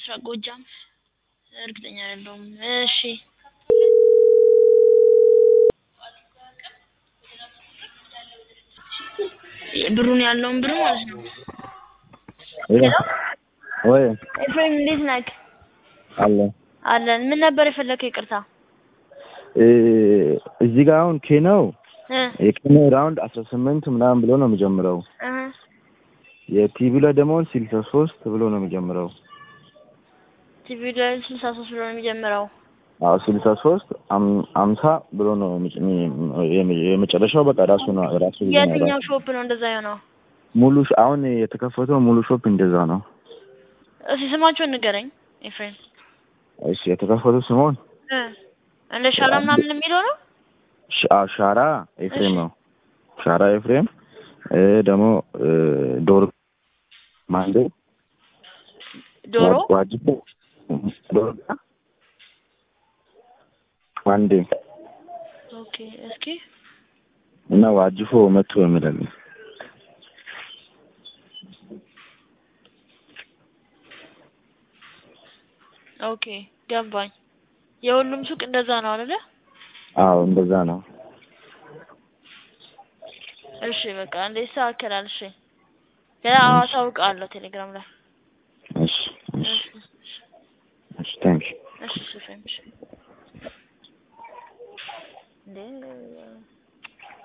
ጎጃም እርግጠኛ አይደለሁም። እሺ ብሩን ያለውን ብር ማለት ነው። ሄሎ ወይ ኤፍሬም እንዴት ነህ? አለ አለን። ምን ነበር የፈለከው? ይቅርታ እ እዚህ ጋር አሁን ኬናው እ የኬናው ራውንድ አስራ ስምንት ምናምን ብሎ ነው የሚጀምረው። እህ የቲቪ ላይ ደግሞ ስልሳ ሶስት ብሎ ነው የሚጀምረው። ቲቪ ላይ ስልሳ ሶስት ብሎ ነው የሚጀምረው። አዎ ስልሳ ሶስት አምሳ ብሎ ነው የሚጭ- የሚ- የመጨረሻው በቃ ራሱ ነው ራሱ ነው የትኛው ሾፕ ነው እንደዛ የሆነው? ሙሉ ሽ- አሁን የተከፈተው ሙሉ ሾፕ እንደዛ ነው። እስኪ ስማቸውን ንገረኝ ኤፍሬም። እሺ የተከፈተው ስሞን እ እንደ ሻላ ምናምን የሚለው ነው። ሻ- አዎ፣ ሻራ ኤፍሬም ነው። ሻራ ኤፍሬም እ ደግሞ እ ዶሮ ማንዴ ዶሮ ዋ- ዋጅቦ ዶሮ ማንዴ ኦኬ። እስኪ እና ዋጅፎ መቶ የሚላል ኦኬ ገባኝ። የሁሉም ሱቅ እንደዛ ነው አይደለ? አዎ እንደዛ ነው። እሺ በቃ እንደ ይስተካከላል። እሺ ገና አሳውቃለሁ ቴሌግራም ላይ። እሺ እሺ እሺ እሺ ታንክ ዩ እሺ እሺ ኤፍሬም እሺ እንዴ